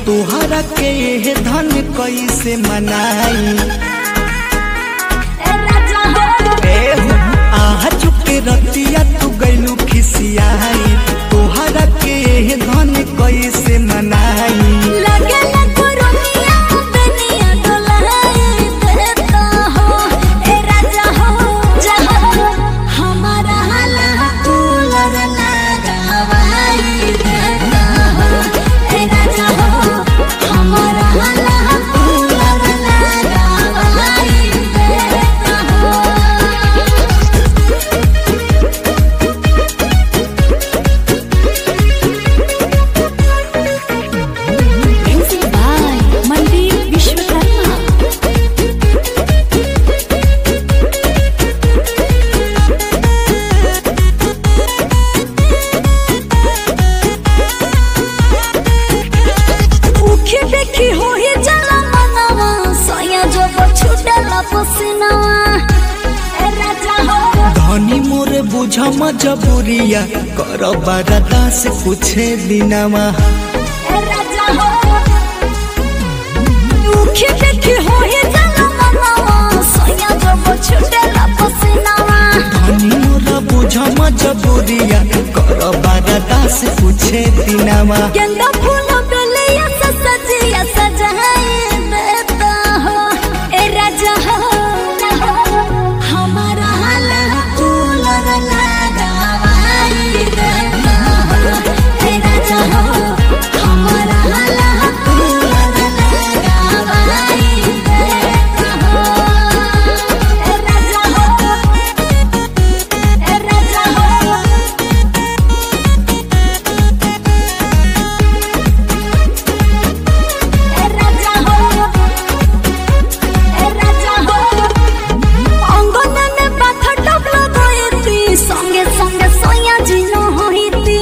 तोहरा के ये धन कैसे मनाई एहो, आहा चुके रतिया तू गैलू खिसियाई तोहरा के ये धन कैसे मनाई मंदिर विश्वकर्मा उखी देखी हो ही जला मनवा सोया जो छुटला पसीनावा ए राजा हो धनी मोरे बुझ मजबूरिया कर बरदास कुछे दिनवा ए राजा हो उखी देखी हो ही जला मनवा सोया जो छुटला पसीनावा धनी मोरा बुझ मजबूरिया कर बरदास कुछे दिनवा गेंदा फूल बेलिया से सजिया सजाए देता हो ए राजा हो हमारा हाला कूलर लगावाई देता हो ए राजा हो हमारा हाला कूलर लगावाई देता हो ए राजा हो ए राजा हो ए राजा हो ए राजा हो অঙ্গন মে পাথা টবলা গয়তি সঙ্গে সঙ্গে সয়া জিনো হইতি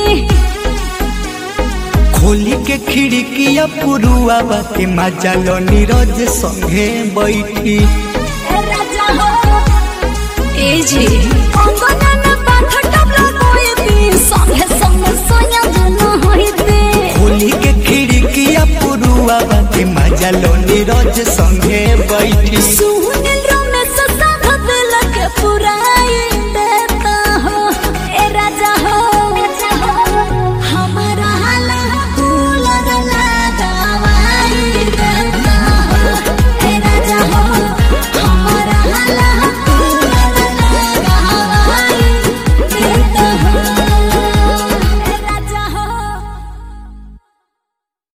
खोली के खिड़किया पुरुआ के मजा लो नीरज संगे बैठी এ রাজা হো এ জি অঙ্গন মে পাথা টবলা গয়তি সঙ্গে সঙ্গে সয়া জিনো হইতি खोली के खिड़किया पुरुआ के मजा लो नीरज संगे बैठी সুনীল